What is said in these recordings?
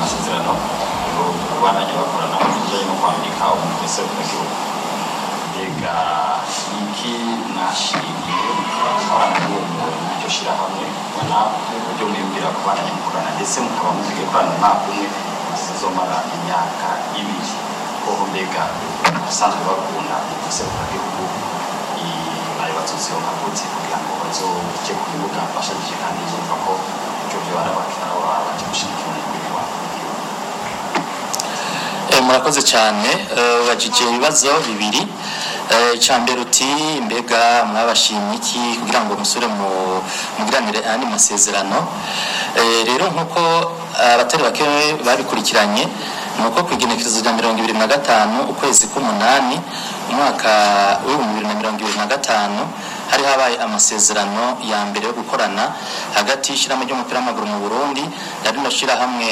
amasezerano kubandanya bakorana mu bijyanye no kwandika umuntu wese w'igihugu mbega iki mwashimiye gukorana n'uwo muntu n'iryo shyirahamwe ubona uburyo mwibwira kubandanya mukorana ndetse mukaba mugiye gukorana umwaka umwe zizomara imyaka ibiri kuko mbega abasanzwe bakunda ese gihugu bari batuzironka gute kugira ngo bazoje ku bibuga bashagije kandi bumva ko ibyo byo barabakina baba baje gushigikira umubiri wabo Eh, murakoze cyane Eh, ubajije ibibazo bibiri Eh, icya mbere uti mbega mwabashimye iki kugira ngo musure mu mugiranire ayandi masezerano Eh, rero nk'uko abatari bake babikurikiranye ni uko ku igenekerezo rya mirongo ibiri na gatanu ukwezi k'umunani umwaka w'ibihumbi bibiri na mirongo ibiri na gatanu hari habaye amasezerano ya mbere yo gukorana hagati y'ishyirahamwe ry'umupira w'amaguru mu burundi na rino shyirahamwe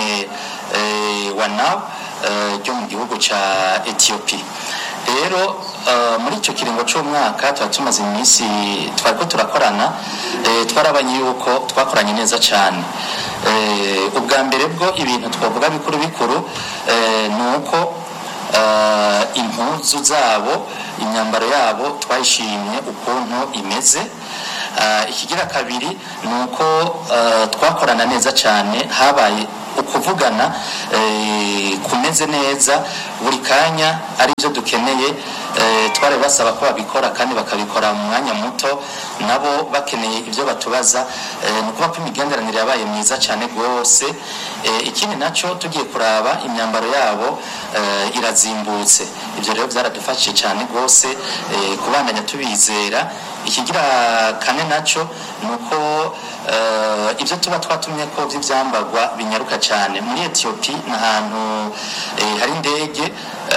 eh, wanaw eh, ryo mu gihugu cya etiyopi rero eh, muri icyo kiringo cy'umwaka tuba tumaze iminsi twari ko turakorana eh, twarabanye yuko twakoranye neza cyane Eh, ubwa mbere bwo ibintu twavuga bikuru bikuru eh, ni uko eh, impuzu zabo imyambaro yabo twayishimye ukuntu imeze Eh, ikigira kabiri ni uko eh, twakorana neza cyane habaye ukuvugana eh, kumeze neza buri kanya ari byo dukeneye eh, twari basaba ko babikora kandi bakabikora mu mwanya muto nabo bakeneye ibyo batubaza eh, ni ukuvuga ko imigenderanire yabaye myiza cyane rwose eh, ikindi nacyo tugiye kuraba imyambaro yabo eh, irazimbutse ibyo rero byaradufashije cyane rwose eh, kubandanya tubizera ikigira kane nacyo ni uko eh, ibyo tuba twatumye ko by'ibyambarwa binyaruka cyane muri etiyopi ni ahantu eh, hari indege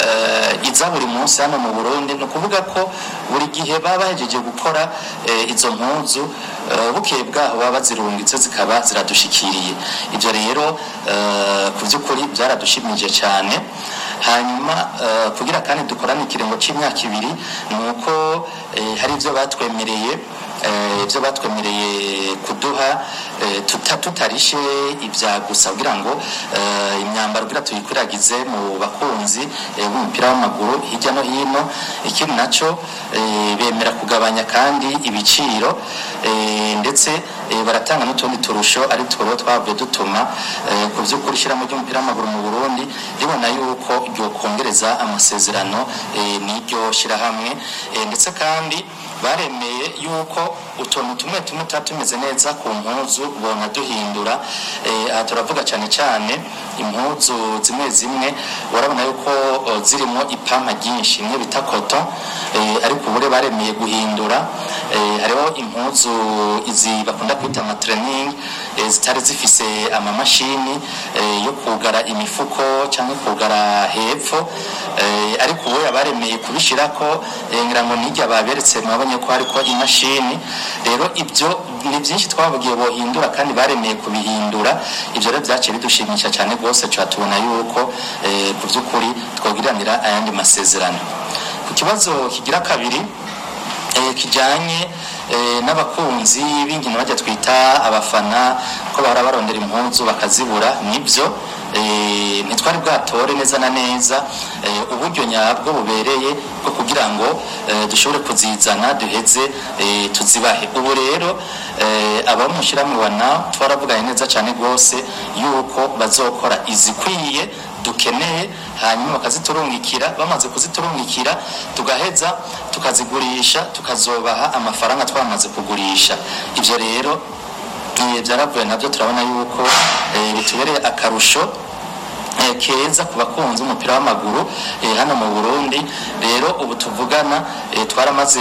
eh, iza buri munsi hano mu burundi ni ukuvuga ko buri gihe baba bahejeje gukora eh, izo mpuzu eh, bukeye bwaho baba bazirungitse zikaba ziradushikiriye ibyo rero eh, ku by'ukuri byaradushimije cyane hanyuma eh, kugira kandi dukorane ikiringo cy'imyaka ibiri ni uko eh, hari ibyo batwemereye eh, ibyo batwemereye kuduha eh, tuta tutarishe ibya gusa kugira ngo eh, imyambaro kugira tuyikwirakwize mu bakunzi eh, b'umupira w'amaguru hirya no hino ikindi nacyo eh, bemera kugabanya kandi ibiciro eh, ndetse eh, baratanga n'utundi turusho ari two twavuye dutuma eh, ku by'ukuri ishyiramo ry'umupira w'amaguru mu burundi ribona yuko ryokongereza amasezerano eh, n'iryo shyirahamwe eh, ndetse kandi baremeye yuko utuntu tumwe tumwe tuba tumeze neza ku mpuzu bona duhindura eh, aha turavuga cyane cyane impuzu zimwe zimwe urabona yuko oh, zirimo ipampa ryinshi imwe bita koto eh, ariko ubure baremeye guhindura eh, hariho impuzu izi bakunda kwita amatrening eh, zitari zifise amamashini eh, yo kugara imifuko cyangwa kugara hepfo eh, ariko ubu yabaremeye kubishirako eh, ngira ngo nijya baberetse mwabonye ko hariko imashini rero ibyo ni byinshi twavugiye bohindura kandi baremeye kubihindura ibyo rero byaciye bidushimisha cyane rwose tuba tubona yuko eh, ku by'ukuri twogiranira ayandi masezerano ku kibazo kigira kabiri eh, kijyanye eh, n'abakunzi b'inkino bajya twita abafana ko bahora barondera impunzu bakazibura nibyo eh, ntitwari bwatore neza na neza eh, uburyo nyabwo bubereye bwo kugira ngo eh, dushobore kuzizana duheze eh, tuzibahe ubu rero eh, abamushyirahamwe wana twaravuganye neza cyane rwose yuko bazokora izikwiye dukeneye hanyuma bakaziturungikira bamaze kuziturungikira tugaheza tukazigurisha tukazobaha amafaranga twamaze kugurisha ibyo rero eh, byaravuye nabyo turabona yuko eh, bitubereye akarusho eh, keza ku bakunzi umupira w'amaguru eh, hano mu Burundi rero ubu tuvugana eh, twaramaze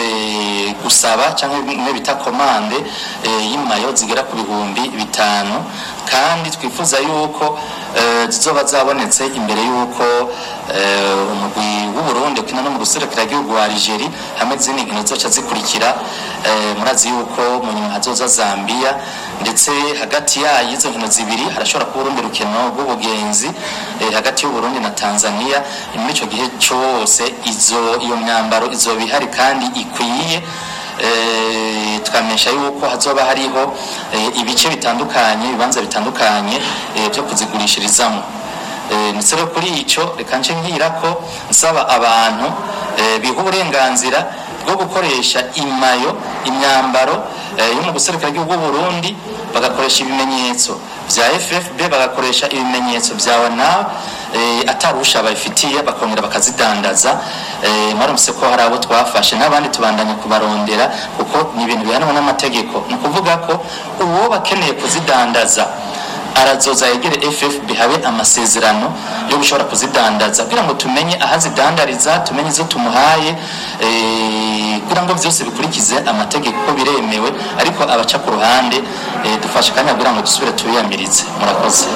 gusaba cyangwa bimwe bita komande eh, y'imayo zigera ku bihumbi bitanu kandi twifuza yuko eh, zizoba zabonetse imbere yuko eh, umugwi w'u Burundi ukina no mu gihugu wa Algeria hamwe n'izindi nkino zoca zikurikira eh, murazi yuko mu nyuma hazoza Zambia ndetse hagati yayo izo nkino zibiri harashobora kuba urundi rukino rw'ubugenzi eh, hagati y'u Burundi na Tanzania muri icyo gihe cyose izo iyo myambaro izoba ihari kandi ikwiye eh, tukamenyesha yuko hazoba hariho eh, ibice bitandukanye ibibanza bitandukanye eh, byo kuzigurishirizamo Eh, ndetse no kuri icyo reka nce ngira ko nsaba abantu eh, biha uburenganzira bwo gukoresha imayo imyambaro eh, yo mu guserukira igihugu bw'u Burundi bagakoresha ibimenyetso bya FFB bagakoresha ibimenyetso bya WANAB eh, atarusha babifitiye bakongera bakazidandaza eh, mwarumvise ko hari abo twafashe n'abandi tubandanya kubarondera kuko ni ibintu bihanwa n'amategeko ni ukuvuga ko uwo bakeneye kuzidandaza arazoza yegere FFB habe amasezerano yo gushobora kuzidandaza kugira ngo tumenye aho azidandariza tumenye izo tumuhaye eh, kugira ngo byose bikurikize amategeko biremewe ariko abaca ku ruhande eh, dufashe akanya kugira ngo dusubire tubiyamirize murakoze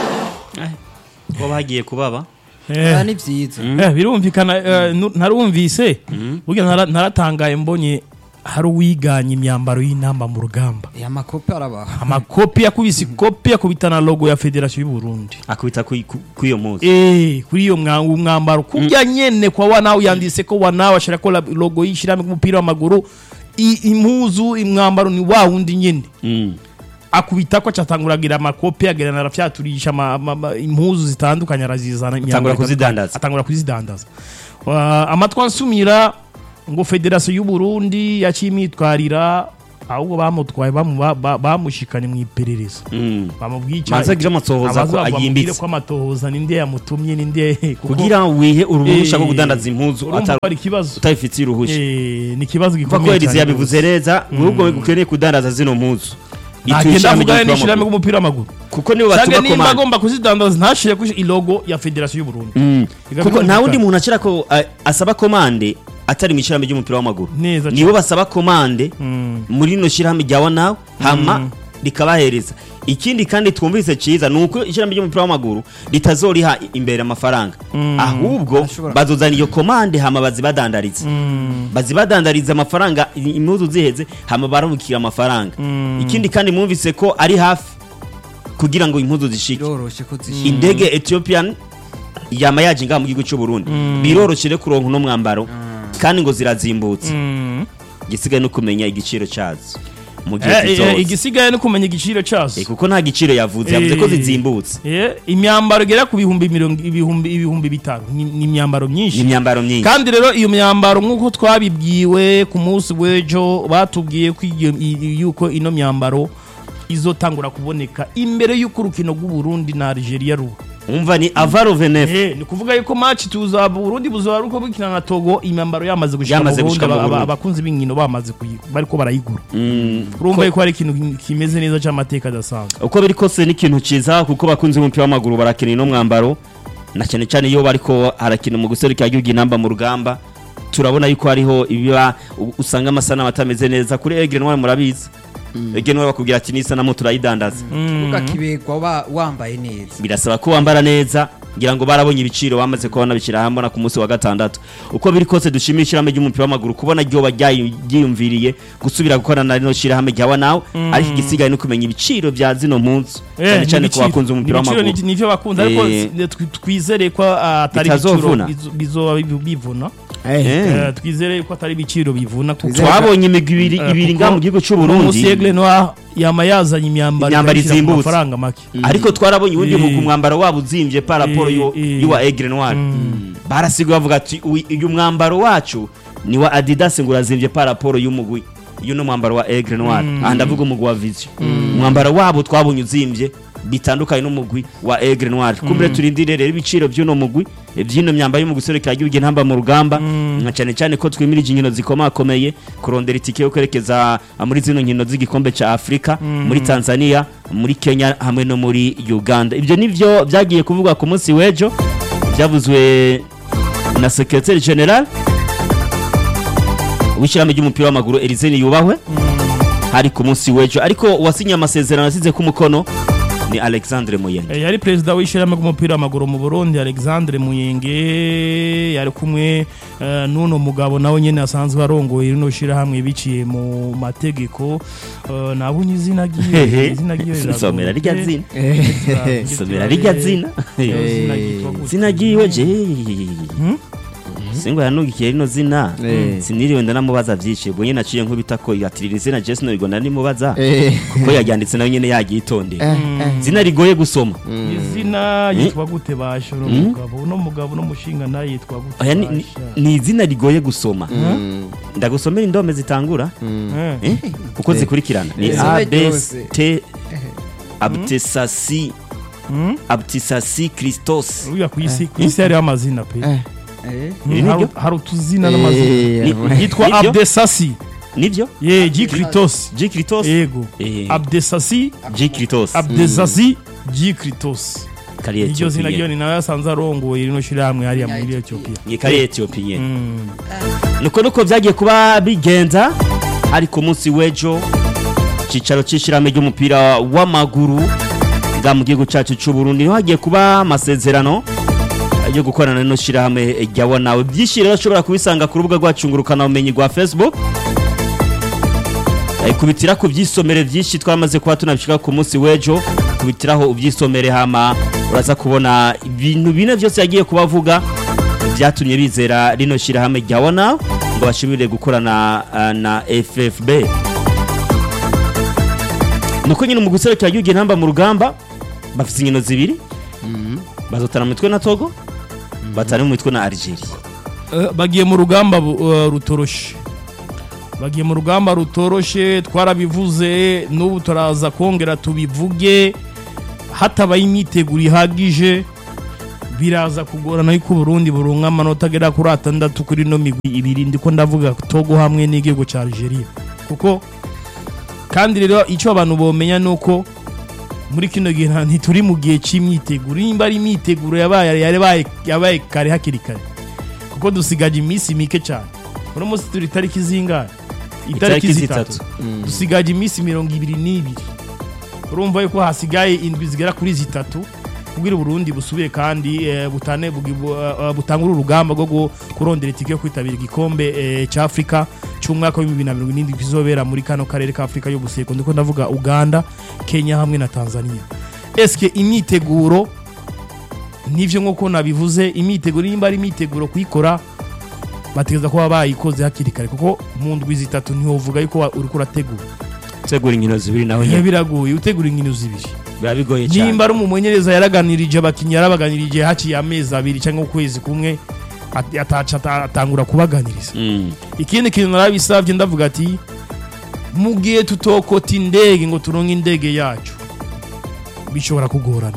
ko bagiye kubaba Ah, ni byiza Eh, birumvikana eh, nu- narumvise burya nara- naratangaye mbonye hari uwiganye imyambaro y'intamba mu rugamba aya makopi arabaha amakopi yakubise ikopi yakubita na logo ya federasiyo y'u Burundi akubita ku ku- ku iyo muzi Eh, kuri iyo mwa- mwambaro kurya nyene kwa wanawe yanditse ko wanawe ashira ko la- logo y'ishirahamwe ry'umupira w'amaguru I- impuzu imwambaro ni wa wundi nyene Mm. akubita ko acatanguragira amakopi agerana arafyaturisha ama- ama- ama- impuzu zitandukanye arazizana imyambaro kuzidandaza. atangura kuzidandaza Wa- amatwi ansumira ngo federasiyo y'u Burundi yaciye imyitwarira ahubwo bamutwaye bamu- ba- ba- bamushikanye mu iperereza Mm. bamubwica Manza agira amatohoza ko ayimbitse. ko amatohoza ninde yamutumye ninde kuko- kugira wihe uruhusha rwo Eh, kudandaza impuzu urumva atari ko ari ikibazo utabifitiye uruhushya Eh, ni ikibazo kuva ko gikomeye Elize cyane yabivuze neza ahubwo ukeneye kudandaza zino mpuzu ntagenda ishami avugane ry'umupira n'ishyirahamwe w'amaguru. ry'umupira w'amaguru kuko nibo cyangwa batuma nimba komanda agomba kuzidandaza ntashire ku ilogo ya federasiyo y'u Burundi Mm. Biga kuko nta birumvikana. wundi muntu acira ko eh, asaba komande atari mu ishyirahamwe ry'umupira w'amaguru Neza nibo basaba komande Mm. muri rino shyirahamwe rya wanawe hama rikabahereza ikindi kandi twumvise cyiza ni uko ishyirahamwe ry'umupira w'amaguru ritazoriha imbere amafaranga ahubwo Ashobora- bazozana iyo komande hama bazibadandariza bazibadandariza amafaranga i- impuzu ziheze hama barabukira amafaranga ikindi kandi mwumvise ko ari hafi kugira ngo impuzu zishike biroroshe ko zishira indege ethiopian yama yaje ngaha mu gihugu cy'u Burundi biroroshye rero kuronka uno mwambaro kandi ngo zirazimbutse Mm. igisigaye no kumenya igiciro cyazo mu gihe Eh, eh, kizoza igisigaye no kumenya igiciro cyazo Eh, kuko nta giciro yavuze yavuze ko Eh. zizimbutse Eh, imyambaro igera ku bihumbi mirongo ibihumbi ibihumbi bitanu ni ni imyambaro ni myinshi imyambaro myinshi kandi rero iyo myambaro nk'uko twabibwiwe ku munsi w'ejo batubwiye ko iyo- i- yuko ino myambaro izotangura kuboneka imbere y'uko urukino rw'u Burundi na Algeria ruba umva ni avaro venefu Eh, ni kuvuga yuko match tuza Burundi buzoba ruko bukina na Togo imyambaro yamaze gushika mu Yamaze Burundi gushika mu aba- aba- Burundi. abakunzi b'inkino bamaze kuyi bariko barayigura Mm. urumva yuko hari ikintu kimeze neza cy'amateka adasanzwe uko biri kose ni ikintu cyiza kuko bakunze umupira w'amaguru barakina ino mwambaro na cyane cyane iyo bariko harakina mu guserukira igihugu inamba mu rugamba turabona yuko hariho ibiba u- usanga amasanamu atameze neza kuri egre ntwari murabizi egre ntwari bakubwira ati n'isanamu turayidandaza ugakibegwa wa- wambaye neza birasaba ko wambara neza ngira ngo barabonye ibiciro bamaze kuba banabishyira hamwe na ku munsi wa gatandatu uko biri kose dushimira ishyirahamwe ry'umupira w'amaguru kubona ryoba ryayi- ryiyumviriye gusubira gukorana na rino shyirahamwe rya wanawe ariko igisigaye no kumenya ibiciro bya zino mpunzi cyane cyane ku bakunze umupira w'amaguru nivyo bakunze ariko Eh. s- twi- twizere ko ah, atari Bitazovuna. ibiciro bizo- bizoba bivu- bivuna Eh. Eh, twizere ko atari ibiciro bivuna kuko twabonye imigwi ibiri Eh, ibiri kuko ngaha mu gihugu cy'u uno Burundi Segle Noir yama yazanye imyambaro Imyambaro ikayishyira ku izimbutse. mafaranga make ariko twarabonye uwundi Eh. mugwi umwambaro wabo uzimvye par rapport Eh, yo- eh. y'uwa Aigle Noir barasigaye bavuga ati "Uyu- uyu mwambaro wacu ni wa Adidas ngo urazimvye par rapport y'umugwi uyu ni umwambaro wa Aigle Noir aha ndavuga umugwi wa Vision umwambaro wabo twabonye uzimvye bitandukanye n'umugwi wa Aigle Noir kumbe turindire rero ibiciro by'uno mugwi eh, by'ino myambaro yo mu guserekera igihugu ntamba mu rugamba nka cyane cyane ko twimirije inkino zikomakomeye kurondera itike yo kwerekeza ah, muri zino nkino z'igikombe ca Afrika muri Tanzania muri Kenya hamwe no muri Uganda ibyo nivyo byagiye kuvugwa ku munsi w'ejo byavuzwe na secrétaire general w'ishyirahamwe ry'umupira w'amaguru Elisene yubahwe hari ku munsi w'ejo ariko uwasinye amasezerano asize ku mukono ni Alexandre Muyenge Eh, yari perezida w'ishyirahamwe ry'umupira w'amaguru mu Burundi Alexandre Muyenge yari kumwe eh, n'uno mugabo nawe nyene asanzwe arongoye rino shyirahamwe biciye mu mategeko Eh, nabonye izina ryiwe izina ryiwe riragoye. somera rirya zina Eh, somera rirya zina izina ryitwa gute? zina ryiwe je Bosingo yanugikiye rino zina Eh. siniriwe ndanamubaza byinshi ubwo nyine naciye nkubita ko yatirira izina Jason Rigo nanimubaza Eh. kuko yaryanditse nawe nyine yaryitondeye Eh, eh. zina rigoye gusoma izina yitwa gute basha uno mugabo uno mugabo uno mushinga nawe yitwa gute Oya, ni- ni- basha ni izina rigoye gusoma Mm. ndagusomera indome zitangura Eh. eh? uko zikurikirana ni Izina a b ryose. t abtisasi Mm? abtisasi christos uriya ku isi ku isi hariho amazina pe Eh. Eh, Mm, Iri hari- niryo? hari utuzina n'amazina Eh, Ni- yitwa nibyo? abdesasi nibyo ye gikritos g christos yego Eh, abdesasi g christos abdesasi gikritos kari iryo zina ryo etiyopiye ni nawe yasanze arongoye rino shirahamwe hariya muri etiyopiya ni kari etiyopiye Mm. nuko nuko byagiye kuba bigenza ari ku munsi w'ejo icyicaro cy'ishyirahamwe ry'umupira w'amaguru bwa mu gihugu cyacu cy'u Burundi niho hagiye kuba amasezerano yo gukorana n'ino shyirahamwe rya nawe byinshi rero ushobora kubisanga ku rubuga rwacu ngurukanabumenyi rwa facebook Eh, kubitira ku byisomere byinshi twamaze kuba tunabishyira ku munsi w'ejo kubitiraho ubyisomere hama uraza kubona ibintu bine byose yagiye kubavuga byatumye bizera rino shyirahamwe rya wana ngo bashobore gukorana ah, na ffb nuko nyine mu guserukira igihugu intamba mu rugamba bafite inkino zibiri bazotana mu mitwe na togo batana mu mitwe na algeria Eh, bagiye mu rugamba bu- eh, rutoroshe bagiye mu rugamba rutoroshe twarabivuze n'ubu turaza kongera tubivuge hatabaye imyiteguro ihagije biraza kugorana yuko Burundi burunga amanota agera kuri atandatu kuri no migwi ibiri ndiko ndavuga Togo hamwe n'igihugu cya Algeria kuko kandi rero icyo abantu bomenya nuko muri kino gihe nta- ntituri mu gihe cy'imyiteguro nimba ari imyiteguro yabaye yabaye yabaye kare hakiri kare kuko dusigaje iminsi mike cyane uno munsi turi itariki zingahe Itariki zitatu. dusigaje iminsi mirongo ibiri n'ibiri urumva yuko hasigaye indwi zigera kuri zitatu kugira uburundi busubire kandi eh, butane bugi- bu- eh, butangure urugamba rwo gu- kurondera itike yo kwitabira igikombe eh, cya afurika cy'umwaka wa bibiri na mirongo irindwi kizobera muri kano karere ka afurika y'ubuseko ndiko ndavuga uganda kenya hamwe na tanzania eske imyiteguro nivyo nk'uko nabivuze imyiteguro nimba ari imyiteguro kuyikora bategereza kuba bayikoze hakiri kare kuko mu ndwi zitatu ntiwovuga yuko wa- uriko urategura gutegura inkino zibiri naho biba nyine biragoye utegura inkino zibiri biba bigoye cyane nimba ari umumenyereza yaraganirije abakinnyi yarabaganirije haciye amezi abiri cyangwa ukwezi kumwe at- ataca ata- atangura kubaganiriza Mm. ikindi kintu narabisabye ndavuga ati mu gihe tutokota indege ngo turonke indege yacu bishobora kugorana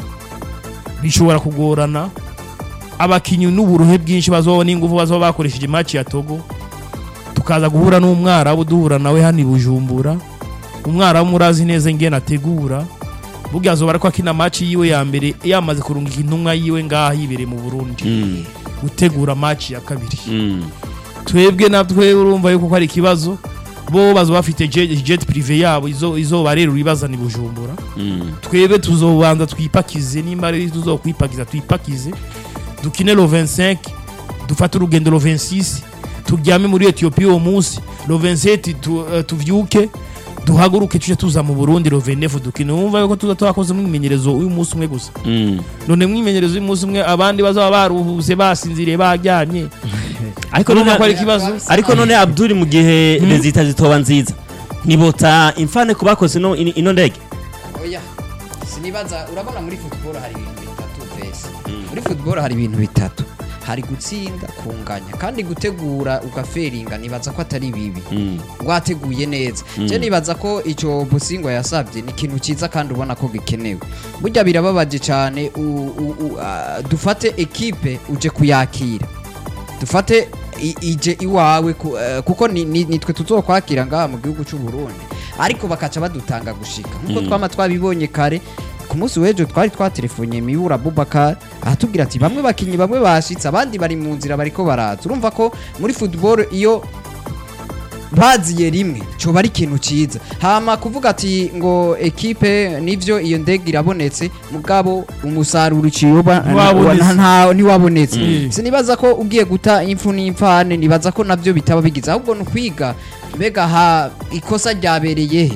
bishobora kugorana abakinnyi n'uburuhe bwinshi bazoba n'ingufu bazoba bakoresheje match ya Togo tukaza guhura n'umwarabu duhura nawe hano i Bujumbura umwarabu murazi neza ingene ategura burya azoba ariko akina match yiwe ya mbere yamaze kurungika intumwa yiwe ngaha yibereye mu Burundi Mm. gutegura match ya kabiri Mm. twebwe natwe urumva yuko ko ari ikibazo bo bazo bafite jet, jet privé yabo izo izo rero ibazana i Bujumbura Mm. twebwe tuzobanza twipakize nimba ari tuzokwipakiza twipakize dukine lo 25 dufate urugendo lo 26 turyame muri Ethiopia uwo munsi lo 27 tu, uh, tuvyuke duhaguruke tuje tuza mu Burundi lo 29 dukine wumva yuko tuza twakoze mwimenyerezo uyu munsi umwe gusa Mm. none mwimenyerezo uyu munsi umwe abandi bazaba baruhuse basinziriye baryamye ariko urumva none ko ari ikibazo ariko none Abdul mu gihe rezita zitoba nziza ntibota imfane ku bakoze ino ino- ino ndege oya sinibaza urabona muri football hari ibintu bitatu vese muri football hari ibintu bitatu hari gutsinda kunganya kandi gutegura ugaferinga nibaza ko atari bibi Mm. wateguye neza je nibaza ko icyo busingo yasabye ni ikintu cyiza kandi ubona ko gikenewe burya birababaje cyane u- u- u- ah, dufate ekipe uje kuyakira dufate i- ije iwawe ku- eh, kuko ni- ni- nitwe tuzokwakira ngaha mu gihugu cy'u Burundi ariko bakaca badutanga gushika nkuko twama twabibonye kare ku munsi w'ejo twari twatelefonye mibura Bubakar ahatubwira ati bamwe bakinyi bamwe bashitse abandi bari mu nzira bariko baraza urumva ko muri football iyo baziye rimwe coba ari ikintu ciza hama kuvuga ati ngo ekipe nivyo iyo ndege irabonetse mugabo umusaruro uciyoba Ntiwabonetse. nta ntiwabonetse Mm. sinibaza ko ugiye guta impfu n'imfane nibaza ko navyo bitaba bigize ahubwo ni ukwiga mbega ha ikosa ryabereye he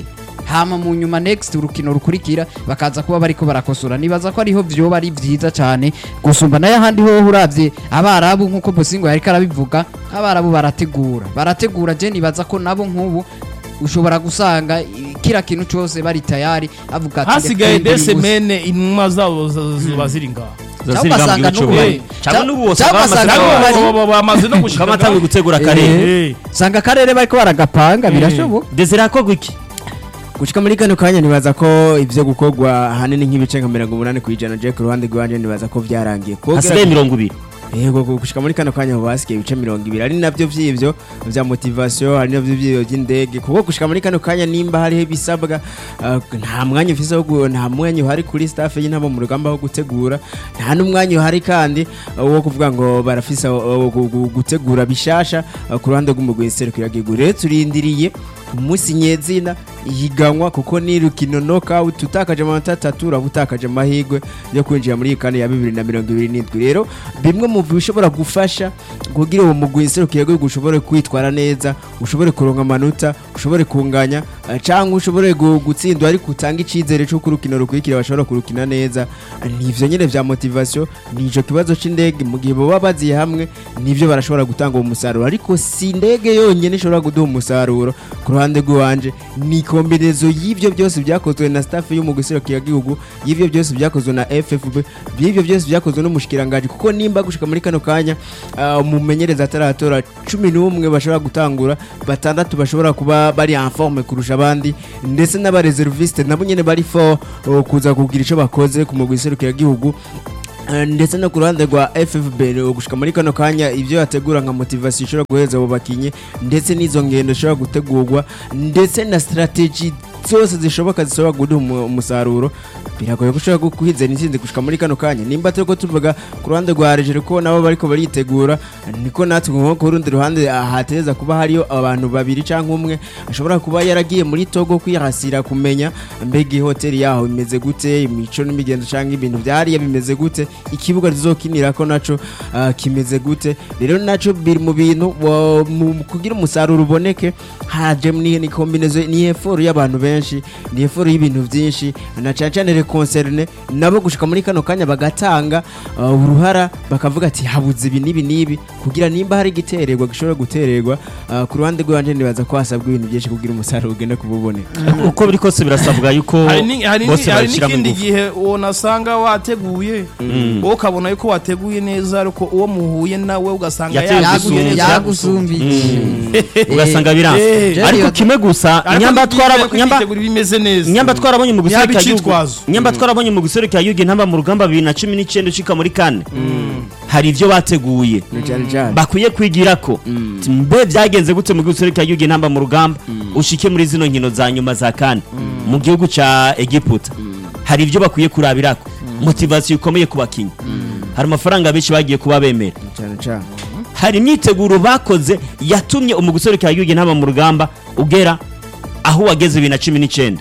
hama mu nyuma next urukino rukurikira bakaza kuba bariko barakosora nibaza ko ariho vyoba ari vyiza cane gusumba nayo ahandi ho uravye abarabu nkuko Bosingo yariko arabivuga abarabu barategura barategura je nibaza ko nabo nk'ubu ushobora gusanga i- kira kintu cose bari tayari avuga ati hasigaye reka twigire desemene intumwa zabo z- ziba ziri ngaho Cyangwa ugasanga n'ubu- Eh, cyangwa n'ubu bose cyangwa bamaze ugasanga kuba- bari- Bo- bo- bo- bamaze no gushika kaba batanguye gutegura Eh. akarere Eh. usanga akarere bariko baragapanga birashoboka desire akorwa iki gushika muri kano kanya nibaza ko ivyo gukorwa ahanini nk'ibice nka mirongo umunani ku ijana je ku ruhande rwanje nibaza ko vyarangiye Kuko hasigaye mirongo ibiri yego gu- gushika muri kano kanya ubu hasigaye ibice mirongo ibiri ari navyo vy'ivyo vya motivation hari navyo vy'ivyo vy'indege kuko gushika muri kano kanya nimba hariho ibisabwa uh, nta mwanya ufise wo gu- nta mwanya uhari kuri staff y'intabo mu rugamba wo gutegura nta n'umwanya uhari kandi uh, wo kuvuga ngo barafise uh, gu- gu- gutegura bishasha uh, ku ruhande rw'umugwi nserukiragihugu rero turindiriye umunsi nyezina ihiganwa kuko ni rukino knockout utakaje amanota atatu uraba utakaje amahirwe yo kwinjira muri iyi kane ya bibiri na mirongo ibiri n'indwi rero bimwe mu bishobora gufasha kugira uwo mugwi nserukiragihugu ushobore kwitwara neza ushobore kuronka amanota ushobore kunganya eh, cyangwa ushobore gu- gutsindwa ariko utange icyizere cy'uko urukino rukurikira bashobora kurukina neza Eh, ni ivyo nyene vya motivation ni ico kibazo c'indege mu gihe baba baziye hamwe nivyo barashobora gutanga uwo musaruro ariko si indege yonyene ishobora kuduha umusaruro ku ruhande rw'iwanje ni kombinezo y'ivyo byose byakozwe na staff y'umugwi serukiragihugu y'ivyo byose byakozwe na FFB by'ivyo byose byakozwe n'umushikirangaji kuko nimba gushika muri kano kanya ah, umumenyereza ataratora cumi n'umwe bashobora gutangura batandatu bashobora kuba bari en forme kurusha abandi ndetse n'abareserviste nabo nyene bari fo oh, kuza kugira ico bakoze ku mugwi serukiragihugu Eh, ndetse no ku ruhande rwa FFB rero gushika muri kano kanya ivyo yategura nka motivation ishobora guheza abo bakinyi ndetse n'izo ngendo zishobora gutegurwa ndetse na strategy zose zishoboka zishobora guduha umu- umusaruro biragoye ko ushobora guhizana intsinzi gushika muri kano kanya nimba turiko tuvuga ku ruhande rwa Algeria ko nabo bariko baritegura niko natwe nko ku rundi ruhande ah, hateza kuba hariyo abantu babiri canke umwe ashobora kuba yaragiye muri Togo kwihasira kumenya mbega iyi hoteli yaho imeze gute imico n'imigenzo canke ibintu vyariya bimeze gute ikibuga tuzokinirako naco ah, kimeze gute rero naco biri mu bintu wa- mu- kugira umusaruro uboneke haje ni ni kombinezo ni effort y'abantu benshi ni effort y'ibintu vyinshi na cane cane les concernés nabo gushika muri kano kanya bagatanga ah, uruhara bakavuga ati habuze ibi n'ibi n'ibi kugira nimba hari igitererwa gishobora gutererwa ah, ku ruhande rwanje nibaza ko hasabwa ibintu byinshi kugira umusaruro ugende kububoneka uko biri kose birasabwa yuko hari ni- hari ni- bose hari babishyiramo n'ikindi ingufu gihe unasanga wateguye wowe ukabona yuko wateguye neza ariko uwo muhuye nawe ugasanga Yateye yateguye gusumba. neza yagusumbiye ugasanga Eh, biranze eh, ariko je- kimwe gusa Ariko nyamba nibyiza twara ko nyamba kwitegura bimeze neza nyamba twarabonye mu Yaba guserukira yugo icitwazo. nyamba twarabonye mu guserukira yugo ntamba mu rugamba bibiri na cumi n'icyenda ucika muri kane hari ibyo bateguye na cyane cyane bakwiye kwigira ko Ati, mbe byagenze gute mu guserukira yugo ntamba mu rugamba ushike muri zino nkino za nyuma za kane mu gihugu ca Egiputa hari ibyo bakwiye kurabirako motivasiyo ikomeye ku bakinnyi hari amafaranga benshi bagiye kuba bemera na cyane cyane hari imyiteguro bakoze yatumye umugusore ka yugi ntaba mu rugamba ugera aho wageze bibiri na cumi n'icyenda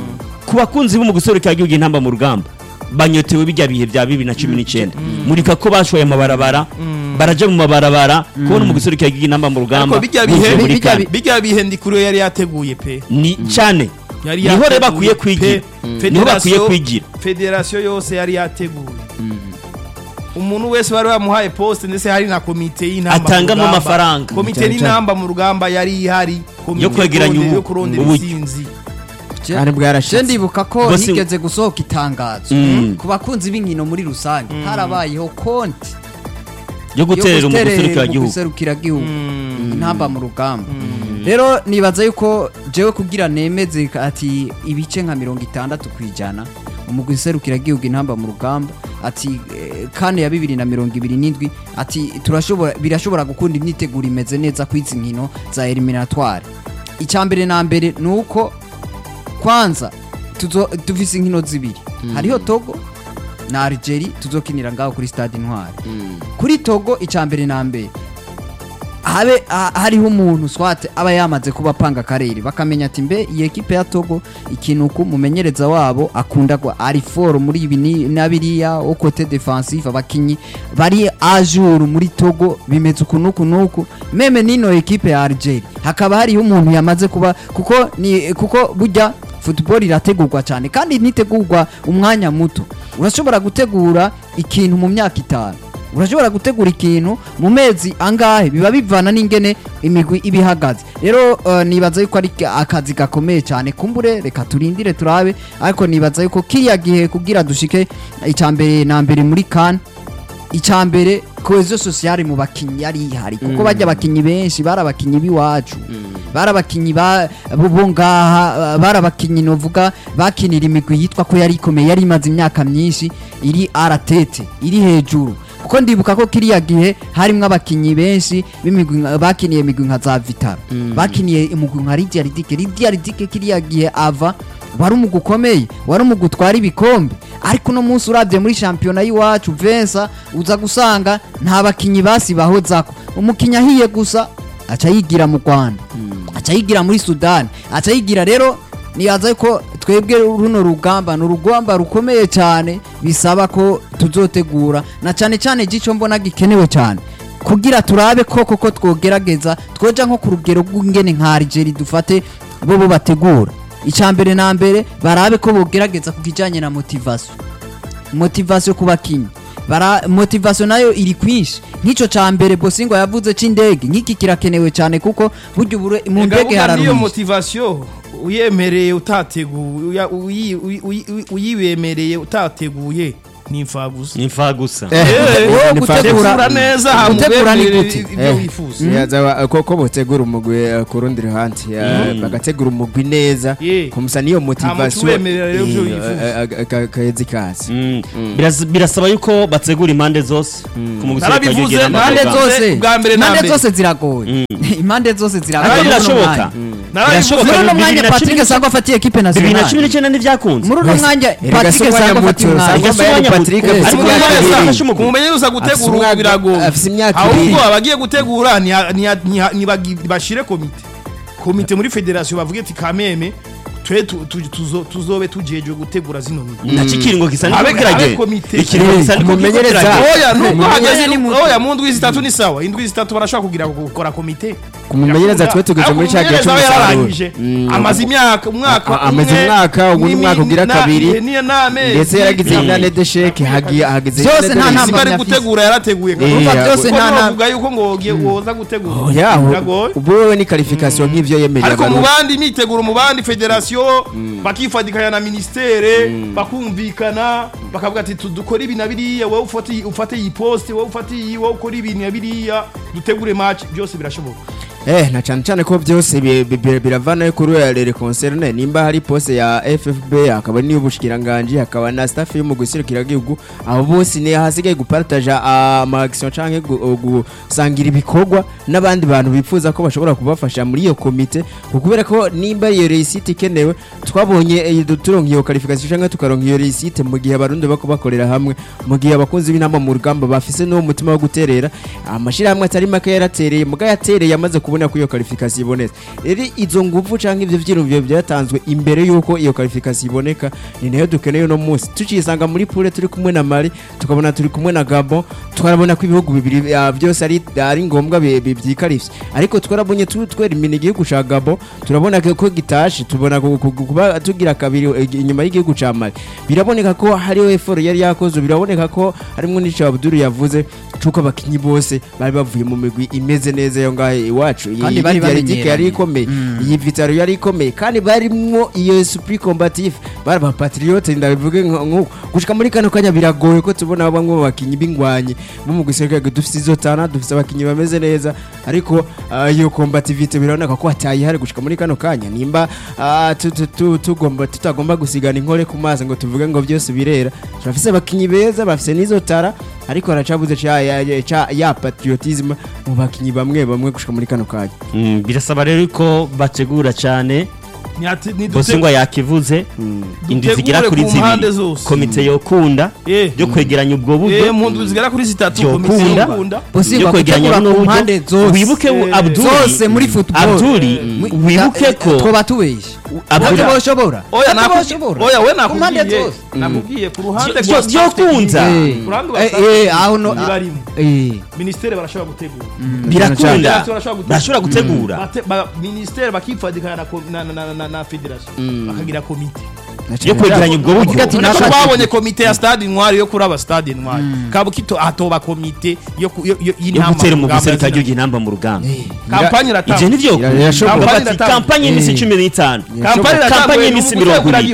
ku bakunzi b'umugusore ka yugi ntamba mu rugamba banyotewe bijya bihe bya bibiri na cumi n'icyenda murika ko bashoye amabarabara baraja mu mabarabara kubona umugusore ka yugi ntamba mu rugamba ariko bijya buvuye bihe muri bijya kane. bi- bijya bihe ndikuriyo yari yateguye pe ni cyane yari niho rero yateguye bakwiye pe. kwigira Mm. niho bakwiye Federasiyo- kwigira federasiyo yose yari yateguye umuntu wese bari bamuhaye poste ndetse hari na komite y'inamba mu Atangamo rugamba. amafaranga. komite Cyane cyane. y'inamba mu rugamba yari ihari komite Yo kwegeranya kurondera- ubu- yo kurondera uburyo. intsinzi kandi je bwarashitse ndibuka ko Bose- higeze gusohoka itangazo Mm. ku bakunzi b'inkino muri rusange harabayeho konti yo guterera umugusore ka gihugu gihugu intamba mu rugamba rero nibaza yuko jewe kugira nemeze ati ibice nka mirongo itandatu ku ijana umugwi gihugu intamba mu rugamba ati eh, kane ya bibiri na mirongo ibiri n'indwi ati turashobora birashobora gukunda imyiteguro imeze neza ku izi nkino za eliminatoire icya mbere na mbere ni uko kwanza tuzo- dufise inkino zibiri hariho togo na algeria tuzokinira ngaho kuri stade intwari kuri togo icya mbere na mbere habe ha- hariho umuntu swate aba yamaze kuba apanga akarere bakamenya ati mbe iyi ekipe ya togo ikintu ku mumenyereza wabo akunda ko ari foro muri ibi ni- na biriya au kote defensive abakinyi bari ajuru muri togo bimeze uku n'uku n'uku meme nino ekipe ya algeria hakaba hariho umuntu yamaze kuba kuko ni kuko burya football irategurwa cyane kandi ntitegurwa umwanya muto urashobora gutegura ikintu mu myaka itanu urashobora gutegura ikintu mu mezi angahe biba bivana n'ingene imigwi iba ihagaze rero eh, nibaza yuko ari akazi gakomeye cyane kumbure reka turindire turabe ariko nibaza yuko kiriya gihe kugira dushike icya mbere na mbere muri kan icya mbere kohezo sosiyale mu bakinnyi yari ihari kuko bajya abakinnyi benshi bari abakinnyi b'iwacu bari abakinnyi ba- bo bo ngaha bari abakinnyi novuga bakinira imigwi yitwa ko yari ikomeye yari imaze imyaka myinshi iri aratete iri hejuru kuko ndibuka ko kiriya gihe harimwo abakinnyi benshi b'imigwi nka- bakiniye imigwi nka za vitara bakiniye imigwi nka lidia ridike lidia ridike kiriya gihe ava wari umugwi ukomeye wari umugwi utwara ibikombe ariko uno munsi urabye muri shampiyona y'iwacu vensa uza gusanga nta bakinnyi basibahozako umukinnyi ahiye gusa aca yigira mu rwanda aca yigira muri sudani aca yigira rero nibaza ko twebwe runo rugamba ni urugamba rukomeye cyane bisaba ko tuzotegura na cyane cyane gico mbona gikenewe cyane kugira turabe ko koko twogerageza twoja nko ku rugero rw'ingene nka Algeria dufate bo bo bategura icya mbere na mbere barabe ko bogerageza ku kijyanye na motivation motivation ku bakinnyi bara motivation nayo iri kwinshi nk'icyo cya mbere bosingo yavuze cy'indege nk'iki kirakenewe cyane kuko burya ubure mu Ega ndege burya niyo hararuhije motivation uyemereye utateguye uya- uyi- uyi- uyi- uyibemereye utateguye ni imfagusa ni imfa gusa wowe ni gutegura tegura neza gutegura ni hamubemerere gute ibyo Eh. wifuza yaza ko ko botegura umugwi eh, ku rundi ruhande eh, bagategura umugwi neza Yeah. kumusa niyo motivation tubemerera rero ivyo eh, wifuza. eh, eh, ka- kahezi kasi Mm. Biras- birasaba yuko bategura impande zose ku mugwi Narabivuze, ukagenda impande Ntabwo n'amaguru. zose bwa mbere na impande mbere. zose ziragoye impande zose ariko ziragoye muri uno birashoboka mwanya. Narabivuze, Birashoboka. muri uno bibiri mwanya na cumi patrick n'icyenda- sangwa afatiye ekipe bibiri na cumi nationale n'icyenda ntibyakunze muri uno mwanya Erega patrick si umwanya sangwa afatiye muto, umwanya Sangwa Erega si umwanya Patrick muto. afise Ariko imyaka umwanya ibiri. afashe umugwi. kumumenyereza Afise gutegura umwaka- biragoye afise imyaka ahubwo ibiri. abagiye gutegura niya- niya- niya- nibagi- bashire komite komite muri federasiyo bavuge ati kameme twe tu- tu- tuzo- tuzobe tujejwe gutegura zino migwi nacyo ikiringo gisa Abe- n'uko kiragenda abe komite. ikiringo gisa n'uko Umumenyereza. kiragenda oya nubwo Umwanya hageze ni muto. oya mu ndwi zitatu ni sawa indwi zitatu barashobora kugira gukora komite Kumumenyereza twe tugeze muri ca gihe Ariko umumenyereza we c'umusaruro. yararangije Mm. amaze imyaka umwaka A- amaze umwe, umwaka, ubundi n'imi- umwaka ugira na- kabiri. ni- n'amezi ndetse yaragize Mm. inane de sheke hagiye hageze Byose inane de nta sheke. nama Simba ari afise. gutegura yarateguye Eh, Urumva ya- byose kuko nta nama bavuga yuko ngo wogiye woza gutegura oya biragoye ubu wewe ni qualification nk'ivyo yemerera ariko mu abarundi. bandi imyiteguro mu bandi federasiyo bakifatikanya na ministere bakumvikana bakavuga ati tu- dukore ibi na biriya wowe ufate iyi- ufate iyi poste wowe ufate iyi wowe ukore ibi na biriya dutegure match byose birashoboka eh na cyane cyane ko byose bi- bi- bi- biravana kuri ya rere concerne nimba hari poste ya FFB hakaba niyo bushikiranganje hakaba na staff yo mu gusirikira gihugu abo bose ni hasigaye gupartaja ama action canke gu- gusangira ibikorwa n'abandi bantu bifuza ko bashobora kubafasha muri iyo komite kubera ko nimba iyo réussite ikenewe twabonye eh, turonka iyo qualification canke tukaronka iyo réussite mu gihe abarundi bako bakorera hamwe mu gihe abakunzi b'inama mu rugamba bafise n'uwo mutima wo guterera amashirahamwe atari make yaratereye muga yatereye amaze kubona ko iyo qualification ibonetse rero izo nguvu canke ivyo vyirumviro byatanzwe imbere yuko iyo qualification iboneka ni nayo dukeneye uno munsi tucisanga muri pure turi kumwe na Mali tukabona turi kumwe na Gabon twarabona ko ibihugu bibiri ah, byose ari ari ngombwa bi- bi- byikarivye ariko twarabonye tu- twera imini igihugu ca Gabon turabona ko ko gitashe tubona ku- ku- kuba tugira kabiri eh, inyuma y'igihugu ca Mali biraboneka ko hariho effort yari yakozwe biraboneka ko harimwo n'ico Abdul yavuze cuko abakinyi bose bari bavuye mu migwi imeze neza yo ngahe iwacu Iyi- Kandi iyi bari Dialectique yari bamenyeranye. ikomeye iyi Vitaro yari ikomeye kandi barimwo iyo esprit combatif bari ba patriote ndabivuge nko- nk'uko gushika muri kano kanya biragoye ko tubona bamwe mu bakinyi b'ingwanyi bo mu gisirikare dufite izo tana dufite abakinyi bameze neza ariko ah, iyo combativite biraboneka ko hatayihari gushika muri kano kanya nimba ah, tu- tu- tu- tugomba tutagomba gusigana inkore ku mazi ngo tuvuge ngo byose birera turafise abakinyi beza bafise n'izo tara ariko haracabuze ca ya, ya, ca- ya patriotisme mu bakinyi bamwe bamwe gushika muri kano kanya Mm, birasaba rero ko bategura cyane Ntihati- ntidute- bosingwa yakivuze indwi zigera dutegure kuri ku mpande zibiri zose. komite yokunda Eh. yo kwegeranya ubwo Eh, buryo mu ndwi zigera kuri zitatu Byokunda. komisiyo yokunda Bosingwa yo kwegeranya gutegura buno ku mpande buryo zose wibuke Eh, abduri zose muri football abduri Mm. wibuke ko twoba tubeshye abwira boshobora oya Ati nakubwiye boshobora oya we Ku mpande nakubwiye zose. nakubwiye ku ruhande Byo- rwa byo staff kunza. technique, Eh. ku ruhande rwa Eh, staff eh, technique aho no- ntibarimo Eh. ministere barashobora gutegura birakunda Federasiyo barashobora gutegura. bashobora gutegura Bate- ba- ministere bakifadikana na ko- na- na- na- na- na federasiyo bakagira komite yo kwegeranya ubwo buryo Ati Urabona ko naka- babonye komite ya stade intwari yo kuraba stade intwari kabukito hatoba komite yo ku- yo- yo- yo y'inama gutera mu umugwi rugamba serika ya ry'igihugu inamba mu rugamba kampanye ivyo iratangwa nivyo Irashobora. Bavuga Kampanye bati iratangwa. kampanye y'imisi Eh. cumi n'itanu kampanye kampanye iratangwa y'iminsi mirongo ibiri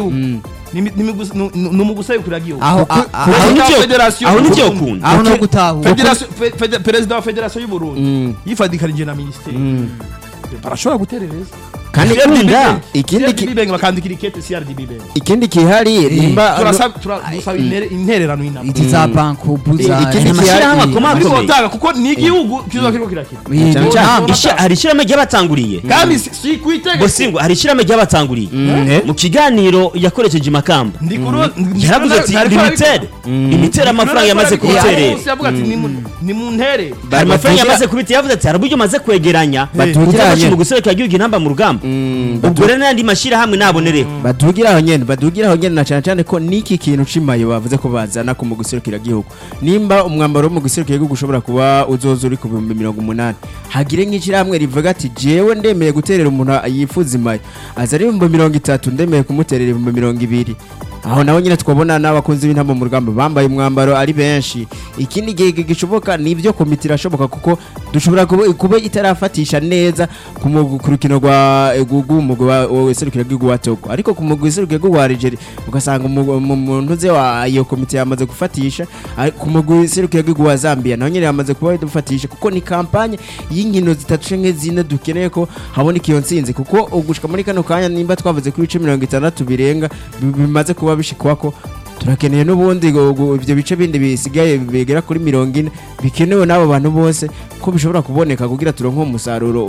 ni mu gusabikira igihugu aho a- a- aho Perezida wa nivyo Federasiyo aho y'u nivyo Burundi. ukunda aho no gutahura Federasiyo- fe- fede- perezida wa federasiyo y'u Burundi yifadikanije na minisiteri barashobora guterereza kandi Ikunda. ikindi ki- CRDB bakandikira ikete CRDB bank ikindi kihari nimba turasaba turasaba intere- intererano y'inama iti za bankubu za Ikindi Aya mashyirahamwe akomeye ariko akomeye batanga kuko ni igihugu kizoba kiriko kirakina Eh, Cyane cyane. namba. Isha- hari ishyirahamwe ry'abatanguriye kandi si- si ku itegeko bosingo hari ishyirahamwe ry'abatanguriye mu kiganiro yakoresheje imakamba ndi kuru yaravuze ati limitere limitere amafaranga yamaze kubiterera yavuga ati ni mu- ni mu ntere hari amafaranga yamaze kubitera yavuze ati hari uburyo maze kwegeranya Batugiranye. uzafasha mu guserukira igihugu inamba mu rugamba ubwo rero n'andi mashyirahamwe nabonereho badugira aho nyene badugira aho nyene na cyane cyane ko niki kintu cimaye bavuze ko bazana ku mu guserukira gihugu nimba umwambaro wo mu guserukira gihugu ushobora kuba uzoza uri ku bihumbi mirongo umunani hagire nk'ishyirahamwe rivuga ati jewe ndemeye guterera umuntu yifuza imaye aza ari ibihumbi mirongo itatu ndemeye kumuterera ibihumbi mirongo ibiri aho naho nyine twabona n'abakunzi b'intamba mu rugamba bambaye umwambaro ari benshi ikindi gihe gishoboka ni ibyo komite irashoboka kuko dushobora kuba, kuba itarafatisha neza ku mu- ku rukino rwa rw'umugwi wa serukira bw'igihugu wa Togo ariko ku mugwi serukira bw'igihugu wa Algeria ugasanga umu- mu muntu ze wa iyo komite yamaze gufatisha ari- ku mugwi serukira bw'igihugu wa Zambia naho nyine yamaze kuba dufatisha kuko ni kampanye y'inkino zitatu canke zine dukeneye ko haboneka iyo ntsinzi kuko ugushika muri kano kanya nimba twavuze ko ibice mirongo itandatu birenga bi- bimaze kuba bishikwako turakeneye n'ubundi ngo- ngo ibyo bice bindi bisigaye bigera kuri mirongo ine bikenewe n'abo bantu bose ko bishobora kuboneka kugira turonke umusaruro